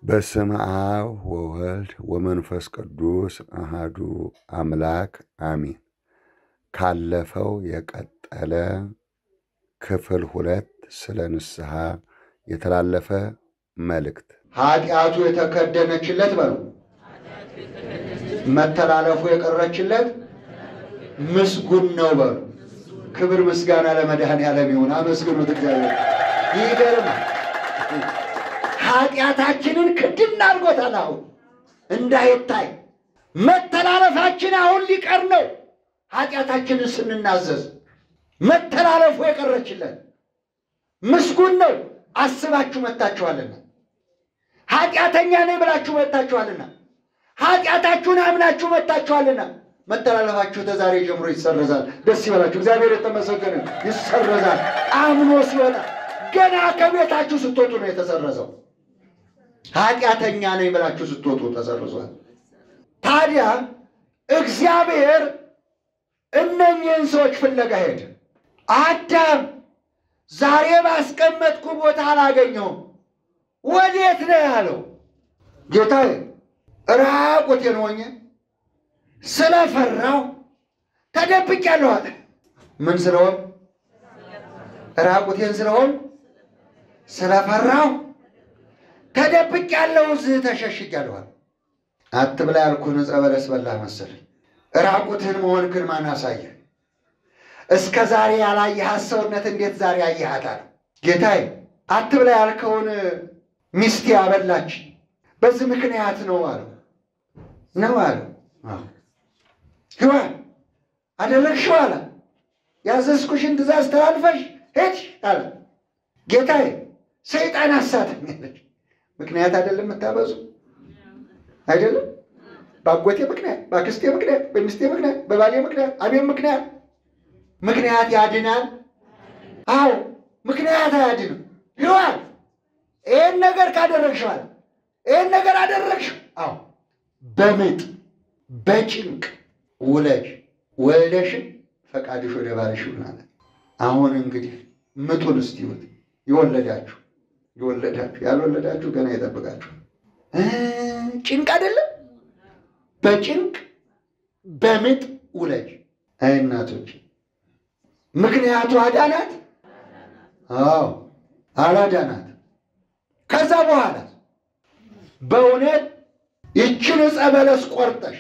በስመ አብ ወወልድ ወመንፈስ ቅዱስ አሃዱ አምላክ አሚን። ካለፈው የቀጠለ ክፍል ሁለት ስለ ንስሐ የተላለፈ መልእክት ኃጢአቱ የተከደነችለት በሉ መተላለፉ የቀረችለት ምስጉን ነው በሉ። ክብር ምስጋና ለመድኃኔዓለም ይሁን። አመስግኑት እግዚአብሔር። ይገርማል። ኃጢአታችንን ክድን አድርጎታል። አሁን እንዳይታይ መተላለፋችን አሁን ሊቀር ነው። ኃጢአታችንን ስንናዘዝ መተላለፉ የቀረችለት ምስጉን ነው። አስባችሁ መጥታችኋልና ኃጢአተኛ ነኝ ብላችሁ መጥታችኋልና ኃጢአታችሁን አምናችሁ መጥታችኋልና መተላለፋችሁ ተዛሬ ጀምሮ ይሰረዛል። ደስ ይበላችሁ። እግዚአብሔር የተመሰገነ ይሰረዛል። አምኖ ሲወጣ ገና ከቤታችሁ ስትወጡ ነው የተሰረዘው። ኃጢአተኛ ነኝ ብላችሁ ስትወጡ ተሰርዟል። ታዲያ እግዚአብሔር እነኝህን ሰዎች ፍለጋ ሄደ። አዳም ዛሬ ባስቀመጥኩ ቦታ አላገኘውም፣ ወዴት ነው ያለው? ጌታዬ ራቁቴን ሆኜ ስለፈራው ተደብቄአለሁ አለ። ምን ስለሆን? ራቁቴን ስለሆን ስለፈራው ተደብቄአለሁ፣ እዚህ ተሸሽጌአለሁ አለ። አትብላ ያልኩህን ዕፀ በለስ በላህ መሰለኝ። ራቁትህን መሆንክን ማን አሳየ? እስከ ዛሬ ያላየሃት ሰውነት እንዴት ዛሬ አየሃታል? ጌታዬ አትብላ ያልከውን ሚስቴ አበላች፣ በዚህ ምክንያት ነው አለው። ነው አለው። ሔዋን አደረግሽው አለ። ያዘዝኩሽን ትእዛዝ ተላልፈሽ ሄድሽ አለ። ጌታዬ ሰይጣን አሳተኝ አለች። ምክንያት አይደለም የምታበዙ አይደለም በአጎቴ ምክንያት፣ በአክስቴ ምክንያት፣ በሚስቴ ምክንያት፣ በባሌ ምክንያት፣ አቤት ምክንያት ምክንያት ያድናል? አዎ ምክንያት አያድንም። ሔዋን ይህን ነገር ካደረግሽዋል፣ ይህን ነገር አደረግሽው። አዎ በምጥ በጭንቅ ውለጅ ወልደሽን ፈቃድሽ ወደ ባልሽ ይሁን አለ። አሁን እንግዲህ ምጡን እስቲ ይሁት የወለዳችሁ የወለዳችሁ ያልወለዳችሁ ገና ይጠብቃችሁ። ጭንቅ አይደለም በጭንቅ በምጥ ውለጅ። አይ እናቶች ምክንያቱ አዳናት? አዎ አላዳናት። ከዛ በኋላ በእውነት ይችን ዕፀ በለስ ቆርጠሽ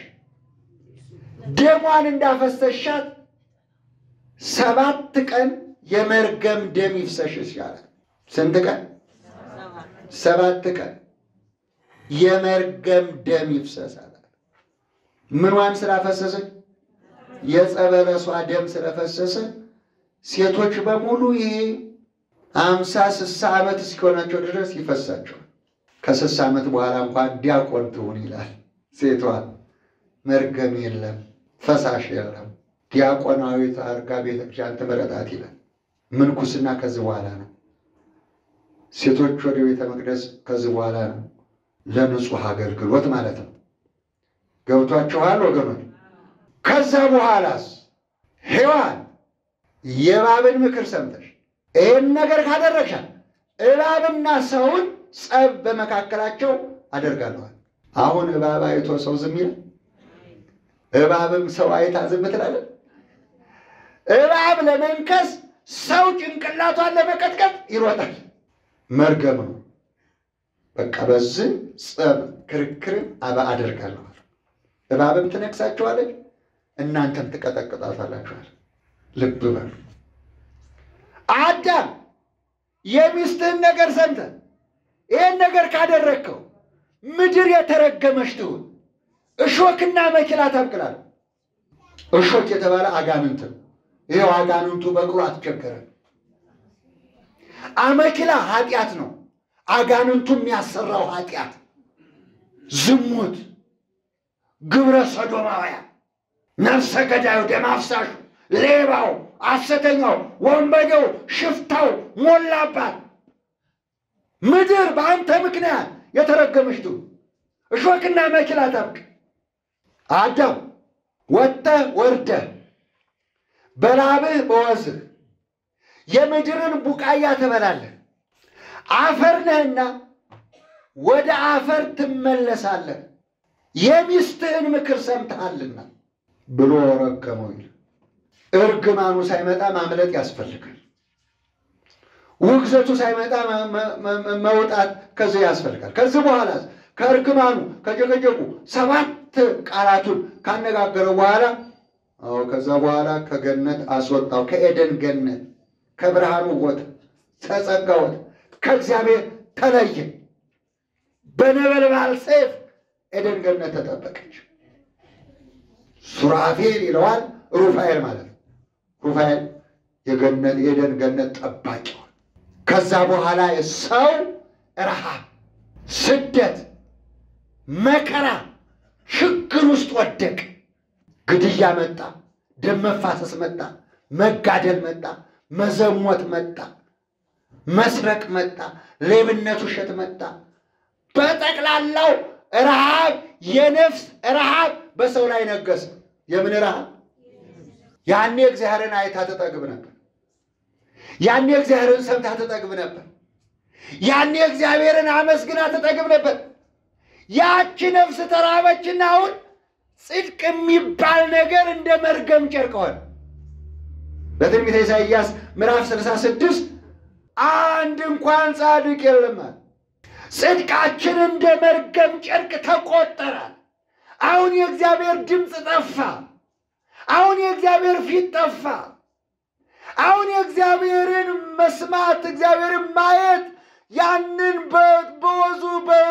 ደሟን እንዳፈሰሻት ሰባት ቀን የመርገም ደም ይፍሰሽ ይሻላል። ስንት ቀን? ሰባት ቀን የመርገም ደም ይፍሰሳል። ምኗን ስላፈሰሰች? የዕፀ በለሷ ደም ስለፈሰሰ ሴቶች በሙሉ ይሄ አምሳ ስሳ ዓመት እስኪሆናቸው ድረስ ይፈሳቸዋል። ከስሳ ዓመት በኋላ እንኳን ዲያቆን ትሁን ይላል። ሴቷ መርገም የለም ፈሳሽ የለም ዲያቆናዊት አድርጋ ቤተክርስቲያን ትምረጣት ይላል። ምንኩስና ከዚህ በኋላ ነው። ሴቶች ወደ ቤተ መቅደስ ከዚህ በኋላ ነው። ለንጹሕ አገልግሎት ማለት ነው። ገብቷችኋል ወገኖች? ከዛ በኋላስ ሔዋን የእባብን ምክር ሰምተሽ ይህን ነገር ካደረግሻል እባብና ሰውን ጸብ በመካከላቸው አደርጋለኋል። አሁን እባብ አይቶ ሰው ዝም ይላል? እባብም ሰው አይታ ዝም ትላለች? እባብ ለመንከስ ሰው ጭንቅላቷን ለመቀጥቀጥ ይሮጣል። መርገም ነው። በቃ በዚህ ጸብ ክርክርን አባ አደርጋለሁ። እባብም ትነክሳችኋለች፣ እናንተም ትቀጠቅጣታላችኋል። ልብ በሉ። አዳም የሚስትህን ነገር ሰምተህ ይህን ነገር ካደረግከው ምድር የተረገመች ትሁን፣ እሾክና መኪላ ታብቅላል። እሾክ የተባለ አጋንንት ነው። ይኸው አጋንንቱ በቅሎ አትቸገረም። አመኪላ ኃጢአት ነው። አጋንንቱ የሚያሰራው ኃጢአት፣ ዝሙት፣ ግብረ ሰዶማውያን፣ ነፍሰ ገዳዩ፣ ደም አፍሳሹ፣ ሌባው፣ ሐሰተኛው፣ ወንበዴው፣ ሽፍታው ሞላባት ምድር በአንተ ምክንያት የተረገመች ትሁን፣ እሾክና መኪላ ታብቅ። አዳም ወጥተህ ወርደህ በላብህ በወዝህ የምድርን ቡቃያ ትበላለህ። አፈር ነህና ወደ አፈር ትመለሳለህ፣ የሚስትህን ምክር ሰምተሃልና ብሎ ረገመው ይል እርግማኑ ሳይመጣ ማምለጥ ያስፈልጋል። ውግዘቱ ሳይመጣ መውጣት ከዚህ ያስፈልጋል። ከዚህ በኋላ ከእርግማኑ ከጨቀጨቁ ሰባት ቃላቱን ካነጋገረው በኋላ አዎ ከዛ በኋላ ከገነት አስወጣው። ከኤደን ገነት ከብርሃኑ ቦታ ተጸጋ ቦታ ከእግዚአብሔር ተለየ። በነበልባል ሰይፍ ኤደን ገነት ተጠበቀች። ሱራፌል ይለዋል ሩፋኤል ማለት ነው። ሩፋኤል የገነት የኤደን ገነት ጠባቂው ከዛ በኋላ ሰው ረሃብ፣ ስደት፣ መከራ፣ ችግር ውስጥ ወደቅ። ግድያ መጣ፣ ደም መፋሰስ መጣ፣ መጋደል መጣ፣ መዘሞት መጣ፣ መስረቅ መጣ፣ ሌብነት፣ ውሸት መጣ። በጠቅላላው ረሃብ፣ የነፍስ ረሃብ በሰው ላይ ነገሰ። የምን ረሃብ? ያኔ እግዚአብሔርን አይታ ትጠግብ ነበር። ያኔ እግዚአብሔርን ሰምታ ትጠግብ ነበር። ያኔ እግዚአብሔርን አመስግና ትጠግብ ነበር። ያቺ ነፍስ ተራበችና አሁን ጽድቅ የሚባል ነገር እንደ መርገም ጨርቅ ሆነ። በትንቢተ ኢሳይያስ ምዕራፍ 66 አንድ እንኳን ጻድቅ የለም አለ። ጽድቃችን እንደ መርገም ጨርቅ ተቆጠራል። አሁን የእግዚአብሔር ድምፅ ጠፋ። አሁን የእግዚአብሔር ፊት ጠፋ። አሁን የእግዚአብሔርን መስማት እግዚአብሔርን ማየት ያንን በወዙ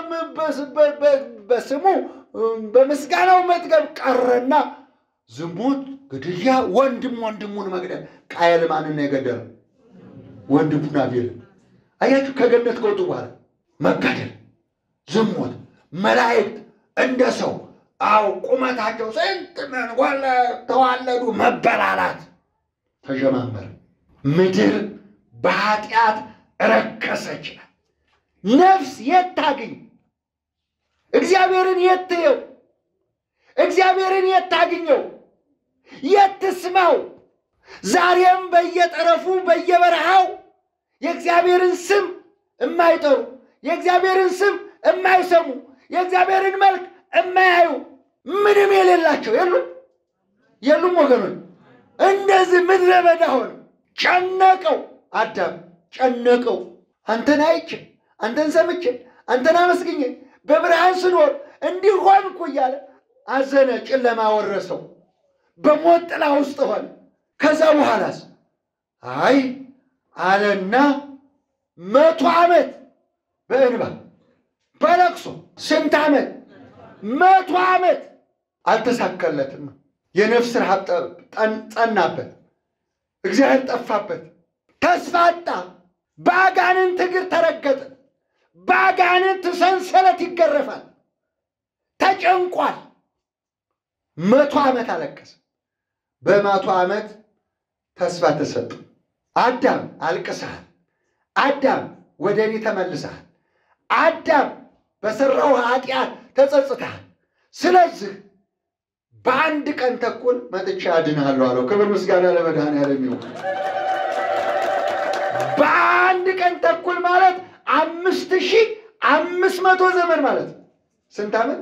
በስሙ በምስጋናው መጥገብ ቀረና ዝሙት፣ ግድያ፣ ወንድም ወንድሙን መግደል። ቃየል ማንን ነው የገደለው? ወንድሙን አቤልን። አያችሁ፣ ከገነት ከወጡ በኋላ መጋደል፣ ዝሙት፣ መላእክት እንደ ሰው አው ቁመታቸው ስንት ተዋለዱ፣ መበላላት ተጀማመረ። ምድር በኃጢአት ረከሰች። ነፍስ የት ታግኝ? እግዚአብሔርን የት ትየው? እግዚአብሔርን የት ታግኘው? የት ትስማው? ዛሬም በየጠረፉ በየበረሃው የእግዚአብሔርን ስም የማይጠሩ የእግዚአብሔርን ስም የማይሰሙ የእግዚአብሔርን መልክ የማያዩ ምንም የሌላቸው የሉም የሉም ወገኖች እንደዚህ ምድረ በዳ ሆነ። ጨነቀው፣ አዳም ጨነቀው። አንተን አይቼ አንተን ሰምቼ አንተን አመስግኜ በብርሃን ስኖር እንዲህ ሆንኩ እያለ አዘነ። ጨለማ ወረሰው፣ በሞት ጥላ ውስጥ ሆነ። ከዛ በኋላስ አይ አለና መቶ ዓመት በእንባ በለቅሶ ስንት ዓመት መቶ ዓመት አልተሳካለትም። የነፍስ ረሃብ ጸናበት። እግዚአብሔር ጠፋበት። ተስፋ አጣ። በአጋንንት እግር ተረገጠ። በአጋንንት ሰንሰለት ይገረፋል። ተጨንቋል። መቶ ዓመት አለቀሰ። በመቶ ዓመት ተስፋ ተሰጠ። አዳም አልቅሰሃል። አዳም ወደ እኔ ተመልሰሃል። አዳም በሠራው ኃጢአት ተጸጽተሃል። ስለዚህ በአንድ ቀን ተኩል መጥቻ አድንሃለሁ አለው። ክብር ምስጋና ለመድኃኔዓለም ይሁን። በአንድ ቀን ተኩል ማለት አምስት ሺህ አምስት መቶ ዘመን ማለት ነው። ስንት ዓመት?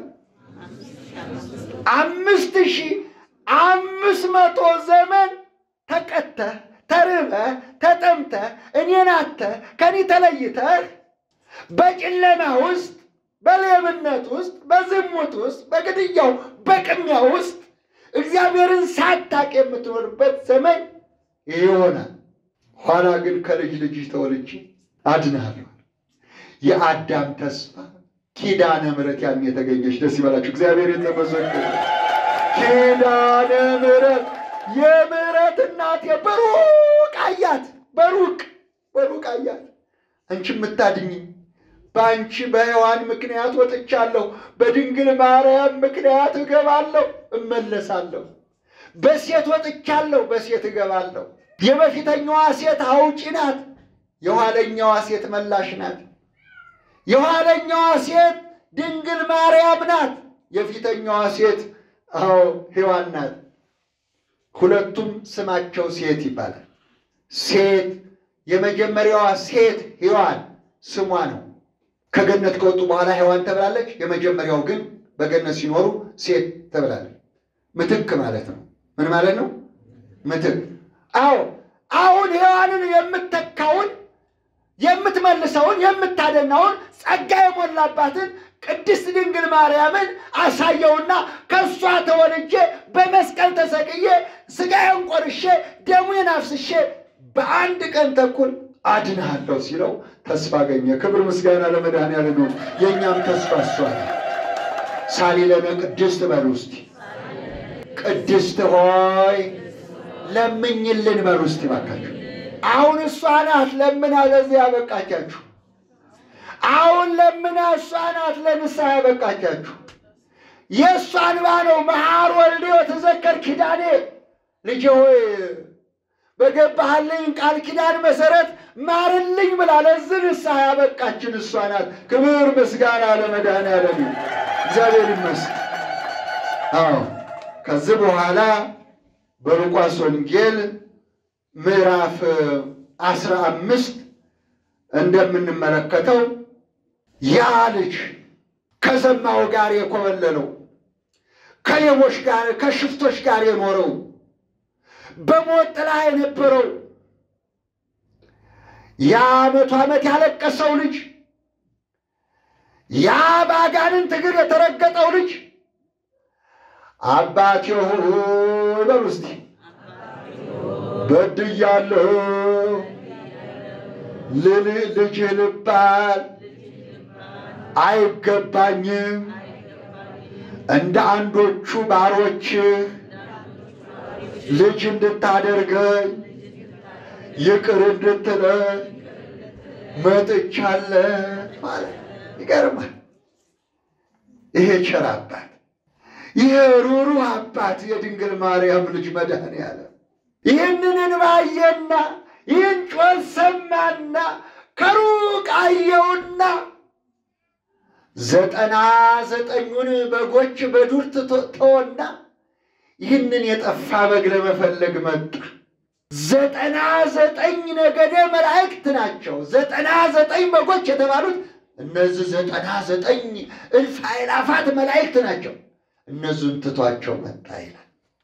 አምስት ሺህ አምስት መቶ ዘመን ተቀተህ ተርበህ ተጠምተህ እኔን አጥተህ ከኔ ተለይተህ በጨለማ ውስጥ በሌብነት ውስጥ በዝሙት ውስጥ በግድያው በቅሚያ ውስጥ እግዚአብሔርን ሳታቅ የምትኖርበት ዘመን ይህ ይሆናል። ኋላ ግን ከልጅ ልጅ ተወልጄ አድንሃለሁ። የአዳም ተስፋ ኪዳነ ምሕረት ያን የተገኘች ደስ ይበላችሁ። እግዚአብሔር የተመሰገነ ኪዳነ ምሕረት የምሕረት እናቴ በሩቅ አያት፣ በሩቅ በሩቅ አያት። አንቺ የምታድኝኝ በአንቺ በሔዋን ምክንያት ወጥቻለሁ፣ በድንግል ማርያም ምክንያት እገባለሁ፣ እመለሳለሁ። በሴት ወጥቻለሁ፣ በሴት እገባለሁ። የበፊተኛዋ ሴት አውጪ ናት፣ የኋለኛዋ ሴት መላሽ ናት። የኋለኛዋ ሴት ድንግል ማርያም ናት፣ የፊተኛዋ ሴት አዎ ሔዋን ናት። ሁለቱም ስማቸው ሴት ይባላል። ሴት የመጀመሪያዋ ሴት ሔዋን ስሟ ነው። ከገነት ከወጡ በኋላ ሔዋን ተብላለች። የመጀመሪያው ግን በገነት ሲኖሩ ሴት ተብላለች። ምትክ ማለት ነው። ምን ማለት ነው? ምትክ። አዎ አሁን ሔዋንን የምተካውን የምትመልሰውን የምታደናውን ጸጋ የሞላባትን ቅድስት ድንግል ማርያምን አሳየውና ከእሷ ተወልጄ በመስቀል ተሰቅዬ ሥጋዬን ቆርሼ ደሙን አፍስሼ በአንድ ቀን ተኩል አድንሃለሁ ሲለው ተስፋ አገኘ። ክብር ምስጋና ለመድኃኔዓለም ነው። የእኛም ተስፋ እሷ ነው። ሳሊለነ ቅድስት በሉ እስቲ። ቅድስት ሆይ ለምኝልን በሉ እስቲ ባካችሁ። አሁን እሷ ናት ለምና ለዚህ ያበቃቻችሁ። አሁን ለምና እሷ ናት ለንስሐ ያበቃቻችሁ። የእሷ እንባ ነው። መሐር ወልዴ ወተዘከር ኪዳኔ ልጄ ሆይ በገባህልኝ ቃል ኪዳን መሰረት ማርልኝ ብላ ለዚህ ንስሐ ያበቃችን እሷ ናት። ክብር ምስጋና ለመድኃኔዓለም እግዚአብሔር ይመስገን። አዎ ከዚህ በኋላ በሉቃስ ወንጌል ምዕራፍ አስራ አምስት እንደምንመለከተው ያ ልጅ ከዘማው ጋር የኮበለለው ከሌቦች ጋር ከሽፍቶች ጋር የኖረው በሞት ጥላ የነበረው ያ መቶ ዓመት ያለቀሰው ልጅ ያ በአጋንንት እግር የተረገጠው ልጅ አባቴ ሆይ በሉ እስቲ በድያለሁ ልጅህ ልባል አይገባኝም እንደ አንዶቹ ባሮችህ ልጅ እንድታደርገኝ ይቅር እንድትለኝ መጥቻለሁ ማለት ይገርማል። ይሄ ቸር አባት፣ ይሄ ሩሩህ አባት የድንግል ማርያም ልጅ መድኃኔዓለም ይህንን እንባየና ይህን ጮት ሰማና ከሩቅ አየውና ዘጠና ዘጠኙን በጎች በዱር ተወና ይህንን የጠፋ በግ ለመፈለግ መጣ። ዘጠና ዘጠኝ ነገደ መላእክት ናቸው። ዘጠና ዘጠኝ በጎች የተባሉት እነዚህ ዘጠና ዘጠኝ እልፍ አእላፋት መላእክት ናቸው። እነዚህን ትቷቸው መጣ ይላል።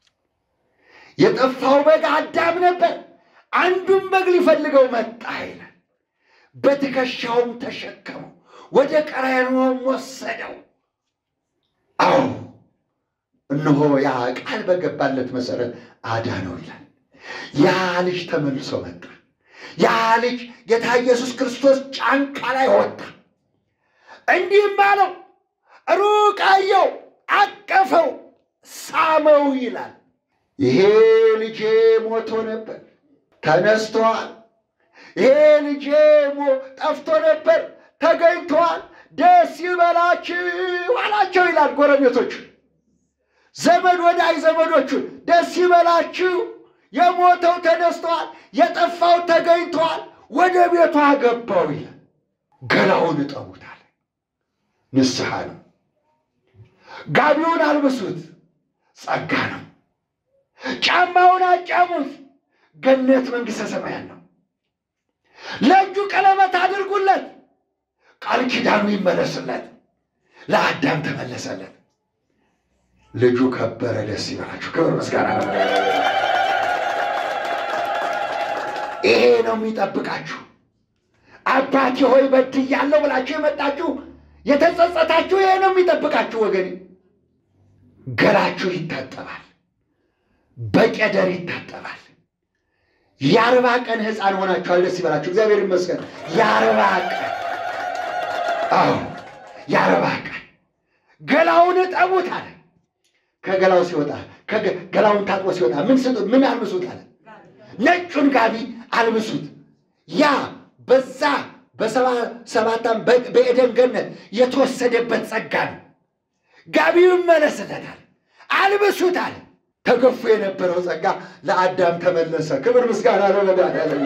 የጠፋው በግ አዳም ነበር። አንዱን በግ ሊፈልገው መጣ ይላል። በትከሻውም ተሸከመው፣ ወደ ቀራንዮም ወሰደው። አዎ እነሆ ያ ቃል በገባለት መሰረት አዳነው ይላል። ያ ልጅ ተመልሶ መጣ። ያ ልጅ ጌታ ኢየሱስ ክርስቶስ ጫንቃ ላይ ወጣ። እንዲህም አለው፣ ሩቅ አየው፣ አቀፈው፣ ሳመው ይላል። ይሄ ልጄ ሞቶ ነበር ተነስቷል። ይሄ ልጄ ጠፍቶ ነበር ተገኝቷል። ደስ ይበላችሁ አላቸው ይላል ጎረቤቶቹ ዘመድ ወዳጅ ዘመዶቹን ደስ ይበላችሁ፣ የሞተው ተነስተዋል፣ የጠፋው ተገኝተዋል፣ ወደ ቤቱ አገባው ይላል። ገላውን እጠቡታል፣ ንስሐ ነው። ጋቢውን አልብሱት፣ ጸጋ ነው። ጫማውን አጫሙት፣ ገነት መንግሥተ ሰማያት ነው። ለእጁ ቀለበት አድርጉለት፣ ቃል ኪዳኑ ይመለስለት። ለአዳም ተመለሰለት። ልጁ ከበረ። ደስ ይበላችሁ። ክብር ምስጋና ነው። ይሄ ነው የሚጠብቃችሁ። አባቴ ሆይ በድያለሁ ብላችሁ የመጣችሁ የተጸጸታችሁ፣ ይሄ ነው የሚጠብቃችሁ ወገኔ። ገላችሁ ይታጠባል፣ በቄደር ይታጠባል። የአርባ ቀን ሕፃን ሆናችኋል። ደስ ይበላችሁ። እግዚአብሔር ይመስገን። የአርባ ቀን አዎ፣ የአርባ ቀን ገላውን እጠቡት አለ። ከገላው ሲወጣ ገላውን ታጥቦ ሲወጣ ምን ስጡት? ምን አልብሱት አለ። ነጩን ጋቢ አልብሱት። ያ በዛ በሰባታም በኤደን ገነት የተወሰደበት ጸጋ ነው። ጋቢው ይመለስለታል። አልብሱት አለ። ተገፎ የነበረው ጸጋ ለአዳም ተመለሰ። ክብር ምስጋና ለመድኃኒዓለም።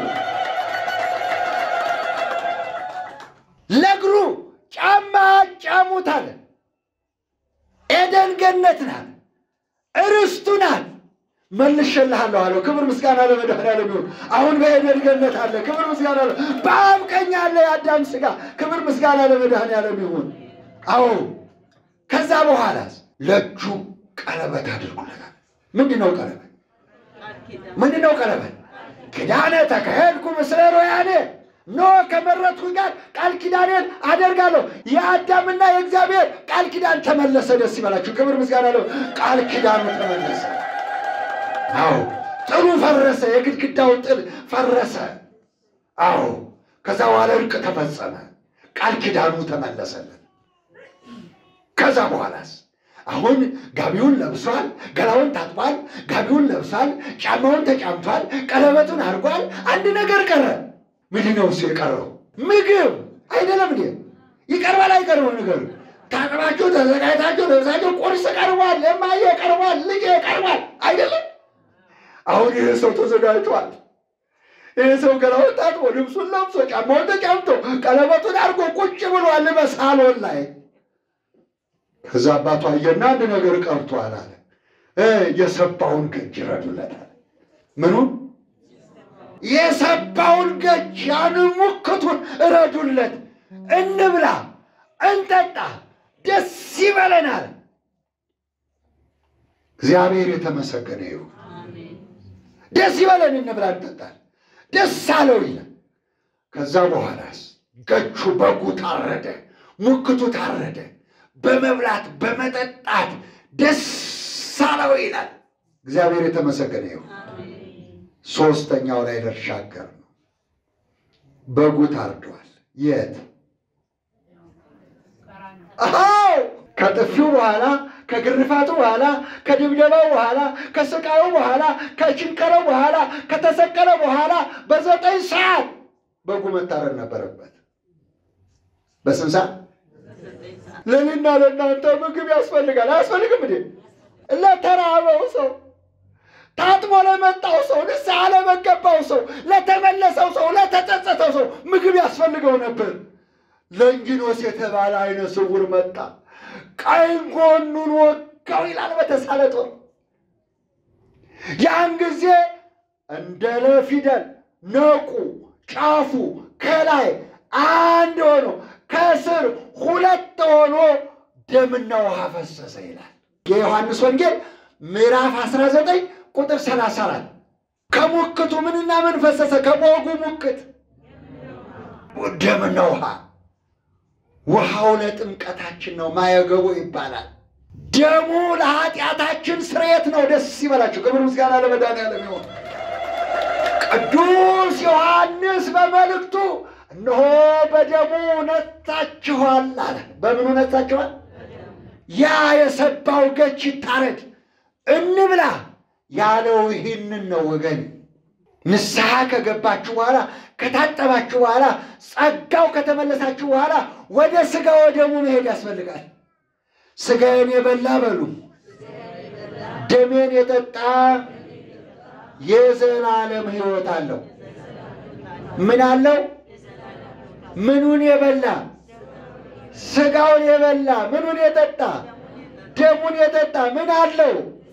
ለእግሩ ጫማ ጫሙት አለ። ኤደን ገነት ናት፣ እርስቱ ናት። መልሼልሃለሁ አለው። ክብር ምስጋና ለመድኃኒዓለም ይሁን። አሁን በዔድን ገነት አለ። ክብር ምስጋና ለ በአብ ቀኝ አለ የአዳም ሥጋ። ክብር ምስጋና ለመድኃኒዓለም ይሁን። አዎ ከዛ በኋላ ለእጁ ቀለበት አድርጉለታል። ምንድን ነው ቀለበት? ምንድን ነው ቀለበት? ኪዳነ ተካሄድኩ ምስለ ሮያኔ ኖ ከመረጥኩኝ ጋር ቃል ኪዳኔን አደርጋለሁ። የአዳምና የእግዚአብሔር ቃል ኪዳን ተመለሰ። ደስ ይበላችሁ። ክብር ምስጋና ለው ቃል ኪዳኑ ተመለሰ። አዎ ጥሉ ፈረሰ። የግድግዳው ጥል ፈረሰ። አዎ ከዛ በኋላ እርቅ ተፈጸመ። ቃል ኪዳኑ ተመለሰለን። ከዛ በኋላስ አሁን ጋቢውን ለብሷል፣ ገላውን ታጥቧል፣ ጋቢውን ለብሷል፣ ጫማውን ተጫምቷል፣ ቀለበቱን አድርጓል። አንድ ነገር ቀረ። ምንድን ነው እሱ የቀረው? ምግብ አይደለም እንዴ? ይቀርባል አይቀርብም? ነገር ታጥባችሁ ተዘጋጅታችሁ ለብሳችሁ ቁርስ ቀርቧል፣ እማዬ ቀርቧል፣ ልጄ ቀርቧል አይደለም? አሁን ይህ ሰው ተዘጋጅቷል። ይህ ሰው ገላውን ታጥቦ ልብሱን ለብሶ ጫማውን ተጫምቶ ቀለበቱን አድርጎ ቁጭ ብሏል በሳሎን ላይ ከዛ አባቱ አየና አንድ ነገር ቀርቷል አለ። የሰባውን ገጅ ይረዱለታል። ምኑን? የሰባውን ገጅ ያን ሙክቱን እረዱለት፣ እንብላ፣ እንጠጣ፣ ደስ ይበለናል። እግዚአብሔር የተመሰገነ ይሁን። ደስ ይበለን፣ እንብላ፣ እንጠጣል፣ ደስ አለው ይላል። ከዛ በኋላስ ገቹ በጉ ታረደ፣ ሙክቱ ታረደ። በመብላት በመጠጣት ደስ አለው ይላል። እግዚአብሔር የተመሰገነ ይሁን። ሶስተኛው ላይ ልሻገር ነው። በጉ ታርዷል። የት? አዎ ከጥፊው በኋላ ከግርፋቱ በኋላ ከድብደባው በኋላ ከስቃዩ በኋላ ከችንከረው በኋላ ከተሰቀለ በኋላ በዘጠኝ ሰዓት በጉ መታረድ ነበረበት። በስንት ሰዓት? ለእኔና ለእናንተ ምግብ ያስፈልጋል። አያስፈልግም እንዴ? ለተራበው ሰው፣ ታጥቦ ለመጣው ሰው፣ ንስሐ ለመገባው ሰው፣ ለተመለሰው ሰው፣ ለተጸጸተው ሰው ምግብ ያስፈልገው ነበር። ለንጊኖስ የተባለ አይነ ስውር መጣ፣ ቀኝ ጎኑን ወጋው ይላል በተሳለ ጦር። ያን ጊዜ እንደ ለፊደል ነቁ ጫፉ ከላይ አንድ ሆኖ ከስር ሁለት ሆኖ ደምና ውሃ ፈሰሰ ይላል የዮሐንስ ወንጌል ምዕራፍ 19 ቁጥር 34 ከሙክቱ ምንና ምን ፈሰሰ? ከበጉ ሙክት ደምና ውሃ። ውሃው ለጥምቀታችን ነው፣ ማየገቦ ይባላል። ደሙ ለኃጢአታችን ስርየት ነው። ደስ ይበላችሁ። ክብር ምስጋና ለመድኃኒዓለም ይሁን። ቅዱስ ዮሐንስ በመልእክቱ እነሆ በደሙ ነጻችኋል አለ። በምኑ ነጻችኋል? ያ የሰባው ገች ይታረድ እንብላ ያለው ይህንን ነው ወገን። ንስሐ ከገባችሁ በኋላ ከታጠባችሁ በኋላ ጸጋው ከተመለሳችሁ በኋላ ወደ ሥጋ ወደሙ መሄድ ያስፈልጋል። ሥጋዬን የበላ በሉ ደሜን የጠጣ የዘላለም ሕይወት አለው። ምን አለው? ምኑን የበላ ሥጋውን የበላ ምኑን የጠጣ ደሙን የጠጣ ምን አለው?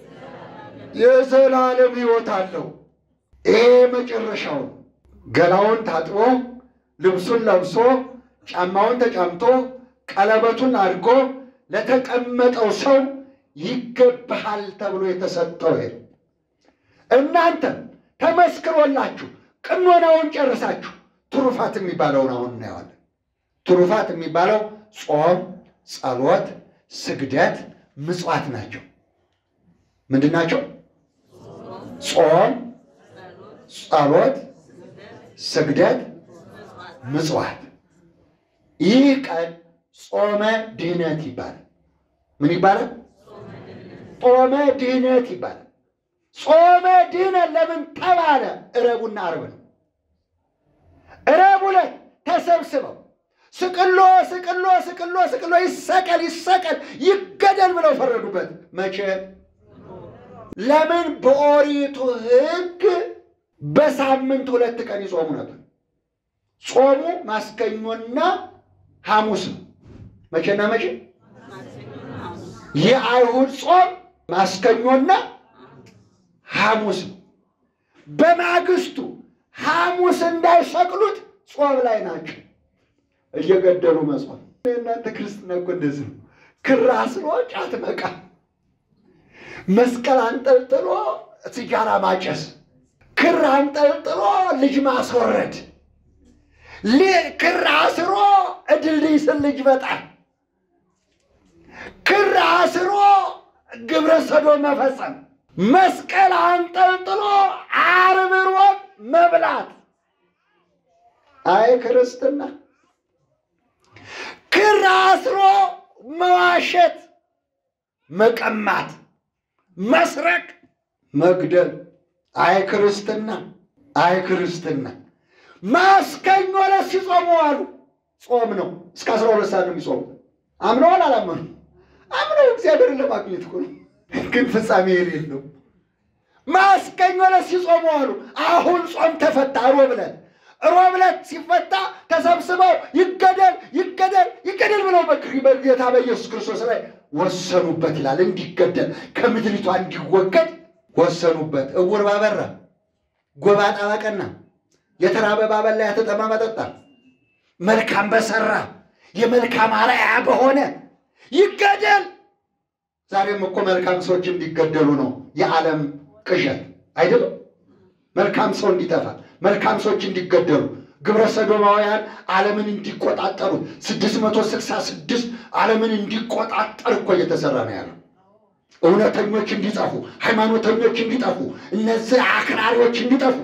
የዘላለም ሕይወት አለው። ይሄ መጨረሻው ነው። ገላውን ታጥቦ ልብሱን ለብሶ ጫማውን ተጫምቶ ቀለበቱን አድርጎ ለተቀመጠው ሰው ይገባሃል ተብሎ የተሰጠው ይሄ እናንተም ተመስክሮላችሁ ቅኖናውን ጨርሳችሁ ትሩፋት የሚባለውን አሁን እናየዋለን። ትሩፋት የሚባለው ጾም፣ ጸሎት፣ ስግደት፣ ምጽዋት ናቸው። ምንድን ናቸው? ጾም፣ ጸሎት፣ ስግደት፣ ምጽዋት። ይህ ቀን ጾመ ድህነት ይባላል። ምን ይባላል? ጾመ ድህነት ይባላል። ጾመ ድህነት ለምን ተባለ? ዕረቡና ዓርብ ነው። ዕረብ ዕለት ተሰብስበው ስቅሎ ስቅሎ ስቅሎ ስቅሎ ይሰቀል ይሰቀል ይገደል ብለው ፈረዱበት። መቼ? ለምን? በኦሪቱ ሕግ በሳምንት ሁለት ቀን ይጾሙ ነበር። ጾሙ ማስከኞና ሐሙስ ነው። መቼና መቼ? የአይሁድ ጾም ማስከኞና ሐሙስ ነው። በማግስቱ ሐሙስ እንዳይሰቅሉት ጾም ላይ ናቸው። እየገደሉ መጾም። የእናንተ ክርስትና እኮ እንደዚህ ነው። ክር አስሮ ጫት መቃም፣ መስቀል አንጠልጥሎ ሲጃራ ማጨስ፣ ክር አንጠልጥሎ ልጅ ማስወረድ፣ ክር አስሮ እድልድይ ስር ልጅ መጣል፣ ክር አስሮ ግብረ ሰዶም መፈጸም፣ መስቀል አንጠልጥሎ ዓርብ ሮብ መብላት። አይ ክርስትና ክር አስሮ መዋሸት፣ መቀማት፣ መስረቅ፣ መግደል። አይ ክርስትና፣ አይ ክርስትና። ማስከኞ ዕለት ሲጾሙ አሉ። ጾም ነው። እስከ አስራ ሁለት ሰዓት ነው የሚጾሙ። አምነዋል አላመኑ? አምነው እግዚአብሔርን ለማግኘት እኮ ነው፣ ግን ፍጻሜ የሌለው ማስከኞ ዕለት ሲጾሙ አሉ። አሁን ጾም ተፈታ ሮብ ዕለት ሮብ ዕለት ሲፈታ ተሰብስበው ይገደል ይገደል ይገደል ብለው በጌታ በኢየሱስ ክርስቶስ ላይ ወሰኑበት ይላል። እንዲገደል ከምድሪቷ እንዲወገድ ወሰኑበት። እውር ባበራ፣ ጎባጣ ባቀና፣ የተራበ ባበላ፣ ያተጠማ ባጠጣ፣ መልካም በሰራ የመልካም አርአያ በሆነ ይገደል። ዛሬም እኮ መልካም ሰዎች እንዲገደሉ ነው የዓለም ቅዠት አይደለም። መልካም ሰው እንዲጠፋ መልካም ሰዎች እንዲገደሉ ግብረ ሰዶማውያን ዓለምን እንዲቆጣጠሩ ስድስት መቶ ስልሳ ስድስት ዓለምን እንዲቆጣጠር እኮ እየተሰራ ነው ያለው። እውነተኞች እንዲጠፉ፣ ሃይማኖተኞች እንዲጠፉ፣ እነዚህ አክራሪዎች እንዲጠፉ።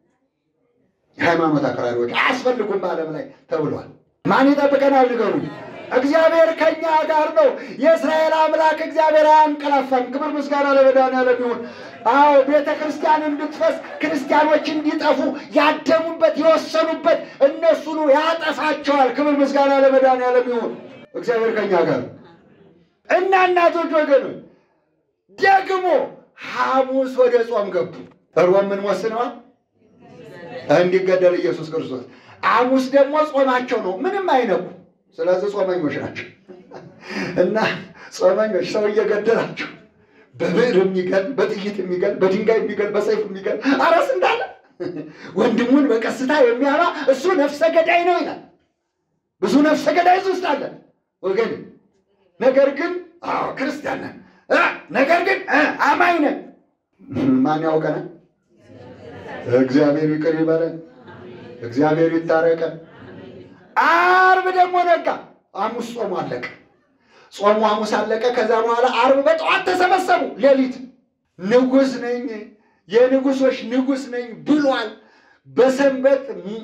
የሃይማኖት አክራሪዎች አያስፈልጉም በዓለም ላይ ተብሏል። ማን ይጠብቀናል? ንገሩኝ። እግዚአብሔር ከኛ ጋር ነው። የእስራኤል አምላክ እግዚአብሔር አያንቀላፋም። ክብር ምስጋና ለመድኃኒዓለም ይሁን። አዎ ቤተ ክርስቲያን እንድትፈስ ክርስቲያኖች እንዲጠፉ ያደሙበት የወሰኑበት እነሱኑ ያጠፋቸዋል። ክብር ምስጋና ለመድኃኒዓለም ይሁን። እግዚአብሔር ከኛ ጋር እና እናቶች ወገኖች ደግሞ ሐሙስ ወደ ጾም ገቡ። ሮብ ምን ወስነዋል? እንዲገደል ኢየሱስ ክርስቶስ። ሐሙስ ደግሞ ጾማቸው ነው። ምንም አይነኩ ስለዚህ ጾመኞች ናቸው እና ጾመኞች ሰው እየገደላቸው በብዕር የሚገል በጥይት የሚገል በድንጋይ የሚገል በሰይፍ የሚገል አረስ እንዳለ ወንድሙን በቀስታ የሚያባ እሱ ነፍሰ ገዳይ ነው ይላል። ብዙ ነፍሰ ገዳይ ውስጥ አለ ወገን። ነገር ግን አዎ ክርስቲያን ነን፣ ነገር ግን አማኝ ነን። ማን ያውቀናል? እግዚአብሔር ይቅር ይበለን። እግዚአብሔር ይታረቀን። አርብ ደግሞ ነጋ። ሐሙስ ጾሙ አለቀ። ጾሙ ሐሙስ አለቀ። ከዛ በኋላ አርብ በጠዋት ተሰበሰቡ። ሌሊት ንጉሥ ነኝ የንጉሶች ንጉሥ ነኝ ብሏል። በሰንበት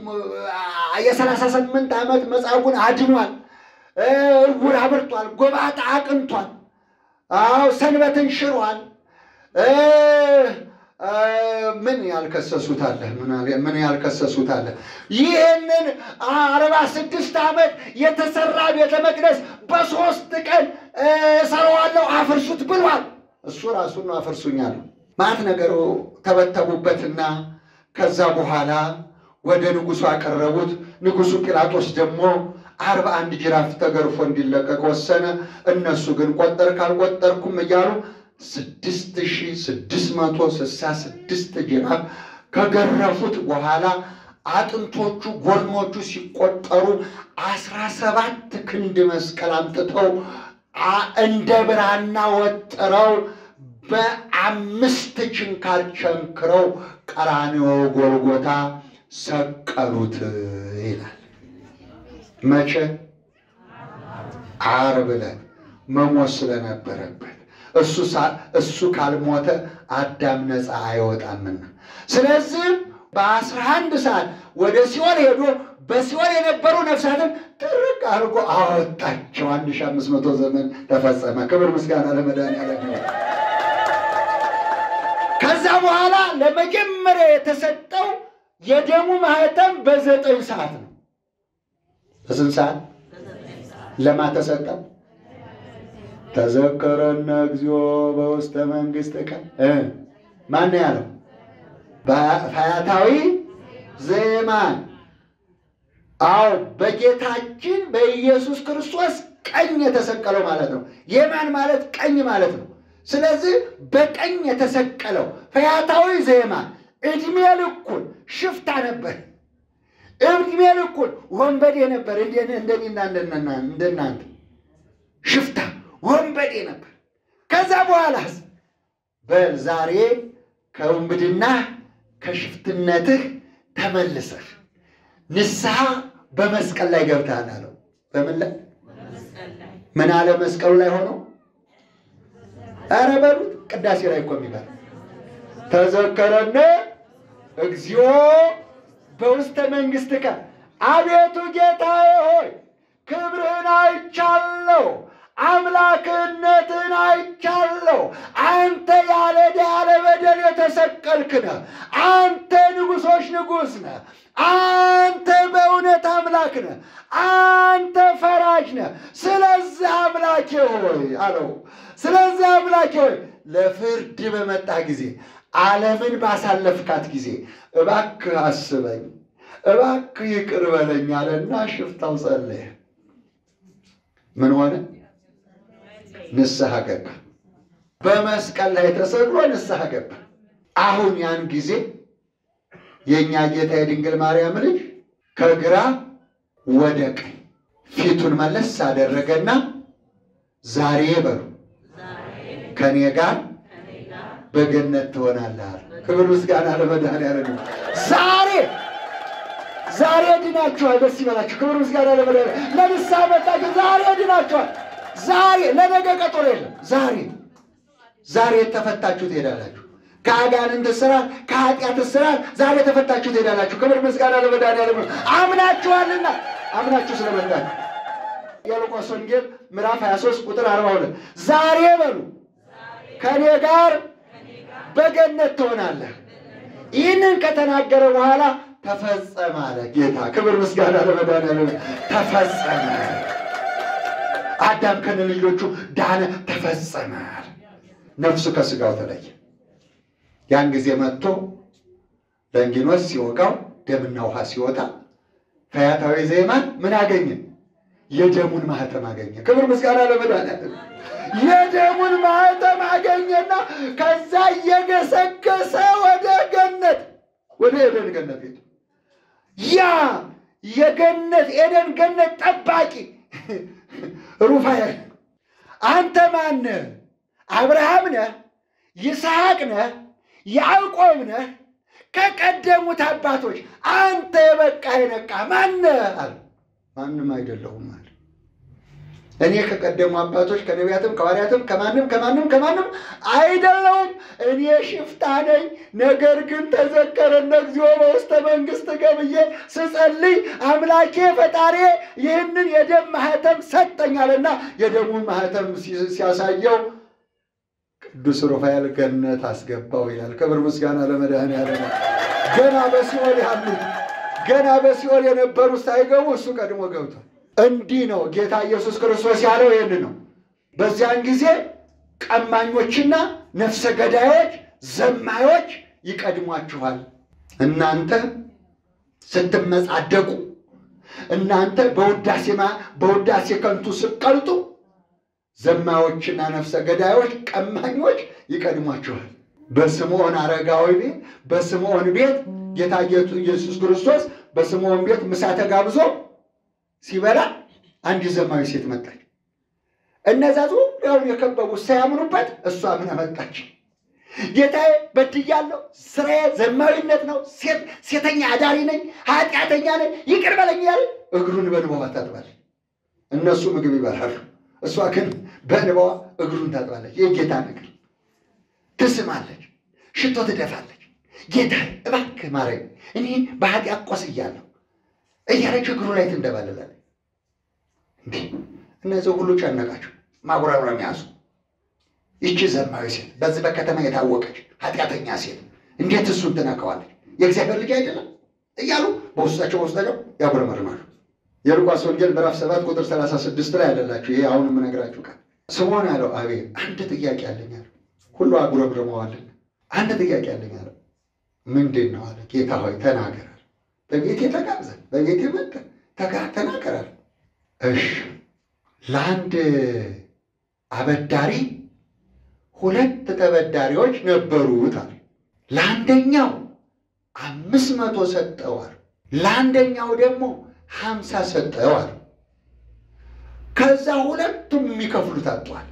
የሰላሳ ስምንት ዓመት መጻጉዕን አድኗል። እውር አብርቷል። ጎባጣ አቅንቷል። አዎ ሰንበትን ሽሯል። ምን ያልከሰሱት አለ? ምን ያልከሰሱት አለ? ይህንን አርባ ስድስት ዓመት የተሰራ ቤተ መቅደስ በሶስት ቀን እሰራዋለሁ አፍርሱት ብሏል። እሱ ራሱን ነው አፍርሱኛል። ማት ነገሩ ተበተቡበትና ከዛ በኋላ ወደ ንጉሡ አቀረቡት። ንጉሡ ጲላጦስ ደግሞ አርባ አንድ ጅራፍ ተገርፎ እንዲለቀቅ ወሰነ። እነሱ ግን ቆጠር ካልቆጠርኩም እያሉ ስድስት ሺህ ስድስት መቶ ስልሳ ስድስት ጅራፍ ከገረፉት በኋላ አጥንቶቹ ጎኖቹ ሲቆጠሩ አስራ ሰባት ክንድ መስቀል አምጥተው እንደ ብራና ወጥረው በአምስት ችንካር ቸንክረው ቀራንዮ ጎልጎታ ሰቀሉት ይላል። መቼ? ዓርብ ዕለት መሞት ስለነበረበት እሱ ካልሞተ አዳም ነፃ አይወጣምና። ስለዚህም በአስራ አንድ ሰዓት ወደ ሲኦል ሄዶ በሲኦል የነበሩ ነፍሳትን ጥርቅ አድርጎ አወጣቸው። አንድ ሺህ አምስት መቶ ዘመን ተፈጸመ። ክብር ምስጋና ለመድኃኒዓለም ይሁን። ከዛ በኋላ ለመጀመሪያ የተሰጠው የደሙ ማህተም በዘጠኝ ሰዓት ነው። በስንት ሰዓት ለማ ተሰጠው? ተዘከረነ እግዚኦ በውስተ መንግሥት ቀን ማን ያለው? ፈያታዊ ዘየማን። አዎ በጌታችን በኢየሱስ ክርስቶስ ቀኝ የተሰቀለው ማለት ነው። የማን ማለት ቀኝ ማለት ነው። ስለዚህ በቀኝ የተሰቀለው ፈያታዊ ዜማን ዕድሜ ልኩን ሽፍታ ነበር። ዕድሜ ልኩን ወንበዴ ነበር። እንደኔና እንደናንተ ሽፍታ ወንበዴ ነበር። ከዛ በኋላስ በል ዛሬ ከውንብድና ከሽፍትነትህ ተመልሰህ ንስሐ በመስቀል ላይ ገብተሃል አለው። በምን ላይ ምን አለ? መስቀሉ ላይ ሆኖ ኧረ በሉት ቅዳሴ ላይ እኮ የሚባል ተዘከረነ እግዚኦ በውስተ መንግሥትከ አቤቱ ጌታዬ ሆይ ክብርህን አይቻለሁ፣ አምላክነትን አይቻለሁ። አንተ ያለ ዕዳ ያለ በደል የተሰቀልክ ነህ። አንተ ንጉሶች ንጉሥ ነህ። አንተ በእውነት አምላክ ነህ። አንተ ፈራጅ ነህ። ስለዚህ አምላኬ ሆይ አለው። ስለዚህ አምላኬ ሆይ ለፍርድ በመጣ ጊዜ ዓለምን ባሳለፍካት ጊዜ እባክህ አስበኝ፣ እባክህ ይቅር በለኝ አለና ሽፍታው ጸለየ። ምን ሆነ? ንስሐ ገባ። በመስቀል ላይ ተሰቅሎ ንስሐ ገባ። አሁን ያን ጊዜ የእኛ ጌታ የድንግል ማርያም ልጅ ከግራ ወደ ቀኝ ፊቱን መለስ አደረገና ዛሬ በሉ ከእኔ ጋር በገነት ትሆናለህ አለ። ክብር ምስጋና ለመድኃኒዓለም። ዛሬ ዛሬ ድናችኋል። ደስ ይበላችሁ። ክብር ምስጋና ለመድኃኒዓለም። ለንስሐ መጣችሁ። ዛሬ ድናችኋል። ዛሬ ለነገ ቀጠሮ የለም። ዛሬ ዛሬ ተፈታችሁ ትሄዳላችሁ። ከአጋንንት ስራት ከኃጢአት ስራት ዛሬ ተፈታችሁ ትሄዳላችሁ። ክብር ምስጋና ለመድኃኒዓለም። አምናችኋልና አምናችሁ ስለመጣችሁ የሉቃስ ወንጌል ምዕራፍ 23 ቁጥር 42 ዛሬ በሉ ከእኔ ጋር በገነት ትሆናለህ። ይህንን ከተናገረ በኋላ ተፈጸመ አለ ጌታ። ክብር ምስጋና ለመድኃኒዓለም። ተፈጸመ። አዳም ከነ ልጆቹ ዳነ፣ ተፈጸመ። ነፍሱ ከስጋው ተለየ። ያን ጊዜ መጥቶ ለንጊኖስ ሲወጋው ደምና ውሃ ሲወጣ ፈያታዊ ዜማን ምን አገኘ? የደሙን ማህተም አገኘ። ክብር ምስጋና ለመድኃኒዓለም። የደሙን ማህተም አገኘና ከዛ እየገሰገሰ ወደ ገነት ወደ ኤደን ገነት ሄደ። ያ የገነት ኤደን ገነት ጠባቂ ሩፋኤል አንተ ማነህ? አብርሃም ነህ? ይስሐቅ ነህ? ያዕቆብ ነህ? ከቀደሙት አባቶች አንተ የበቃ የነቃ ማነህ አለ። ማንም አይደለሁም አለ። እኔ ከቀደሙ አባቶች ከነቢያትም ከሐዋርያትም ከማንም ከማንም ከማንም አይደለሁም። እኔ ሽፍታ ነኝ። ነገር ግን ተዘከረነ እግዚኦ በውስተ መንግሥት ገብዬ ስጸልይ አምላኬ ፈጣሪ ይህንን የደም ማህተም ሰጠኛልና የደሙን ማህተም ሲያሳየው ቅዱስ ሩፋኤል ገነት አስገባው ይላል። ክብር ምስጋና ለመድኃኒዓለም። ገና በሲኦል ያሉት ገና በሲኦል የነበሩት ሳይገቡ እሱ ቀድሞ ገብቷል። እንዲህ ነው ጌታ ኢየሱስ ክርስቶስ ያለው ይህን ነው። በዚያን ጊዜ ቀማኞችና ነፍሰ ገዳዮች፣ ዘማዮች ይቀድሟችኋል። እናንተ ስትመጻደቁ፣ እናንተ በውዳሴማ በውዳሴ ከንቱ ስትቀልጡ፣ ዘማዮችና ነፍሰ ገዳዮች፣ ቀማኞች ይቀድሟችኋል። በስምዖን አረጋዊ ቤት በስምዖን ቤት ጌታ ኢየሱስ ክርስቶስ በስምዖን ቤት ምሳ ተጋብዞ ሲበላ አንዲት ዘማዊ ሴት መጣች። እነዛ ዙሪያውን የከበቡት ሳያምኑበት እሷ ምን መጣች? ጌታዬ በድያለሁ፣ ስራዬ ዘማዊነት ነው፣ ሴተኛ አዳሪ ነኝ፣ ኃጢአተኛ ነኝ፣ ይቅር በለኝ እያለ እግሩን በእንባዋ ታጥባለች። እነሱ ምግብ ይበላሉ፣ እሷ ግን በእንባዋ እግሩን ታጥባለች። የጌታን እግር ትስማለች፣ ሽቶ ትደፋለች። ጌታ እባክህ ማረኝ፣ እኔ በኃጢአት ቆስያለሁ እያለች እግሩ ላይ ትንደባለላለች። እንዲህ እነዚህ ሁሉ ጨነቃቸው፣ ማጉረምረም ያዙ። ይቺ ዘማዊ ሴት በዚህ በከተማ የታወቀች ኃጢአተኛ ሴት እንዴት እሱን ትነካዋለች? የእግዚአብሔር ልጅ አይደለም እያሉ በውስጣቸው በውስጣቸው ያጉረመርማሉ። የሉቃስ ወንጌል ምዕራፍ ሰባት ቁጥር ሰላሳ ስድስት ላይ ያለላችሁ ይሄ አሁን የምነግራችሁ ቃል ስምዖን ያለው አቤት አንድ ጥያቄ አለኝ አለ። ሁሉ አጉረምርመዋልን። አንድ ጥያቄ አለኝ አለ። ምንድን ነው አለ። ጌታ ሆይ ተናገር በቤቴ ተጋብዘን በቤቴ መጥተን ተጋ ተናገራል። እሺ ለአንድ አበዳሪ ሁለት ተበዳሪዎች ነበሩት አለ። ለአንደኛው አምስት መቶ ሰጠዋል፣ ለአንደኛው ደግሞ ሀምሳ ሰጠዋል። ከዛ ሁለቱም የሚከፍሉት አጧል።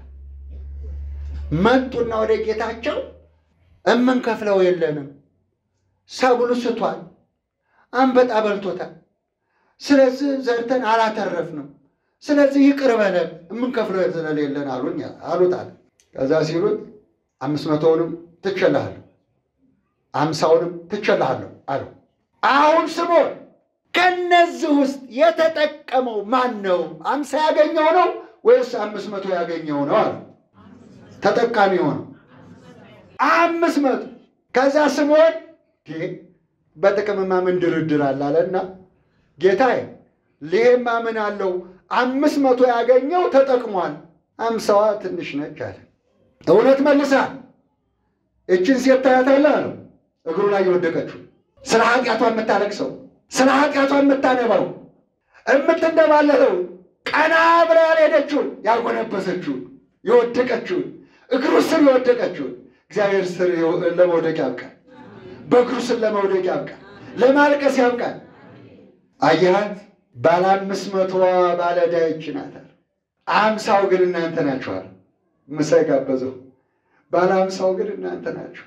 መጡና ወደ ጌታቸው እምንከፍለው የለንም፣ ሰብሉ ስቷል፣ አንበጣ በልቶታል፣ ስለዚህ ዘርተን አላተረፍንም፣ ስለዚህ ይቅር በለን የምንከፍለው ስለሌለን አሉኝ አሉት አለ። ከዛ ሲሉት አምስት መቶውንም ትችላለህ፣ አምሳውንም ትችላለህ አለው። አሁን ስምዖን ከነዚህ ውስጥ የተጠቀመው ማን ነው? አምሳ ያገኘው ነው ወይስ አምስት መቶ ያገኘው ነው አለ። ተጠቃሚ ሆነው አምስት መቶ ከዛ ስምዖን በጥቅምማ ምን ድርድር አለ አለና ጌታዬ ይሄማ ምን አለው አምስት መቶ ያገኘው ተጠቅሟል፣ አምሳዋ ትንሽ ነች አለ። እውነት መልሳል። እችን ሴት ታያታለህ አለው። እግሩ ላይ የወደቀችው ስለ ኃጢአቷ የምታለቅሰው ስለ ኃጢአቷ የምታነባው የምትንደባለለው ቀና ብላ ያልሄደችውን ያልጎነበሰችውን የወደቀችውን እግሩ ስር የወደቀችውን እግዚአብሔር ስር ለመውደቅ ያብቃል። በእግሩ ስር ለመውደቅ ያብቃል። ለማልቀስ ያብቃል። አየሃት ባለ አምስት መቶዋ ባለዕዳ ይህች ናት። አምሳው ግን እናንተ ናችኋል። ምሳ የጋበዘው ባለ አምሳው ግን እናንተ ናችሁ።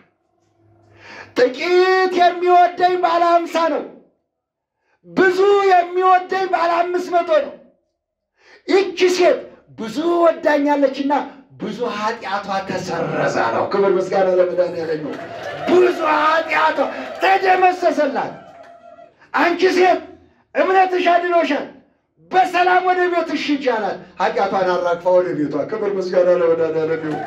ጥቂት የሚወደኝ ባለ አምሳ ነው። ብዙ የሚወደኝ ባለ አምስት መቶ ነው። ይቺ ሴት ብዙ ወዳኛለችና ብዙ ኃጢአቷ ተሰረዘ ነው። ክብር ምስጋና ለመድኃኒዓለም ነው። ብዙ ኃጢአቷ ተደመሰሰላት። አንቺ ሴት እምነትሽ አድኖሻል፣ በሰላም ወደ ቤትሽ ሂጂ አላት። ኃጢአቷን አራግፋ ወደ ቤቷ። ክብር ምስጋና ለመድኃኒዓለም ነው።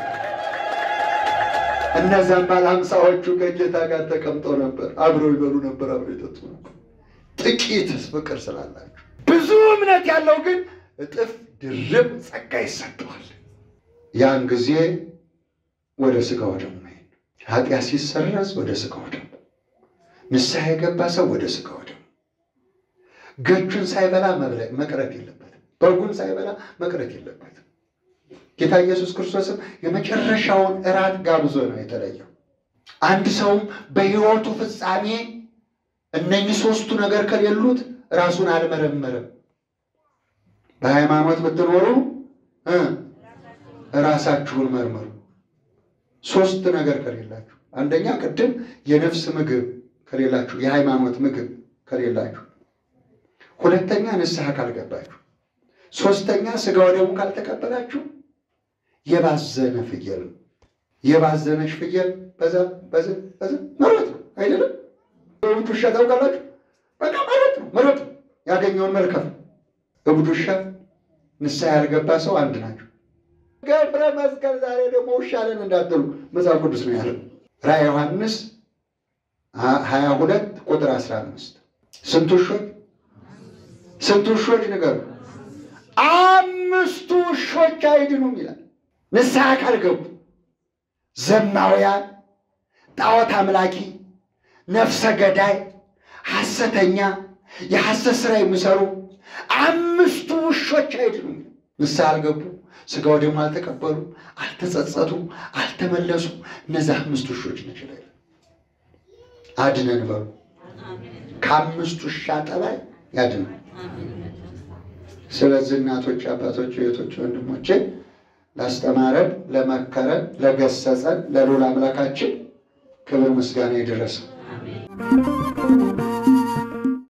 እነዚያም ባለ ሀምሳዎቹ ከጌታ ጋር ተቀምጠው ነበር። አብረው ይበሉ ነበር፣ አብረው ይጠጡ ነበር። ጥቂት ፍቅር ስላላቸው ብዙ እምነት ያለው ግን እጥፍ ድርብ ጸጋ ይሰጠዋል። ያን ጊዜ ወደ ሥጋ ወደሙ መሄድ ኃጢአት ሲሰረዝ ወደ ሥጋ ወደሙ፣ ንስሐ የገባ ሰው ወደ ሥጋ ወደሙ። ገቹን ሳይበላ መቅረት የለበትም። በጉን ሳይበላ መቅረት የለበትም። ጌታ ኢየሱስ ክርስቶስም የመጨረሻውን እራት ጋብዞ ነው የተለየው። አንድ ሰውም በሕይወቱ ፍጻሜ እነኚህ ሦስቱ ነገር ከሌሉት ራሱን አልመረመረም። በሃይማኖት ብትኖሩ ራሳችሁን መርምሩ። ሦስት ነገር ከሌላችሁ፣ አንደኛ ቅድም የነፍስ ምግብ ከሌላችሁ፣ የሃይማኖት ምግብ ከሌላችሁ፣ ሁለተኛ ንስሐ ካልገባችሁ፣ ሦስተኛ ሥጋ ወደሙ ካልተቀበላችሁ የባዘነ ፍየል ነው። የባዘነች ፍየል በዛ በዛ በዛ መሮጥ ነው አይደለም? እብድ ውሻ ታውቃላችሁ? በቃ መሮጥ ነው መሮጥ ነው ያገኘውን መልከፍ። እብድ ውሻ፣ ንስሐ ያልገባ ሰው አንድ ናቸው። ገብረ መስቀል ዛሬ ደግሞ ውሻ ነን እንዳትሉ መጽሐፍ ቅዱስ ነው ያለው። ራዕየ ዮሐንስ ሀያ ሁለት ቁጥር አስራ አምስት ስንት ውሾች ስንት ውሾች ንገሩ? አምስቱ ውሾች አይድኑም ይላል። ንስሐ ካልገቡ ዘማውያን፣ ጣዖት አምላኪ፣ ነፍሰ ገዳይ፣ ሐሰተኛ፣ የሐሰት ሥራ የሚሰሩ አምስቱ ውሾች አይድኑም። ንስሐ አልገቡ፣ ሥጋ ወደሙ አልተቀበሉ፣ አልተጸጸቱ፣ አልተመለሱ። እነዚህ አምስቱ ውሾች ናቸው። አድነን በሉ። ከአምስቱ ውሻ ጠባይ ያድነን። ስለዚህ እናቶች፣ አባቶች፣ እህቶች፣ ወንድሞቼ ላስተማረን፣ ለመከረን፣ ለገሰጸን ለልዑል አምላካችን ክብር ምስጋና ይድረሰው።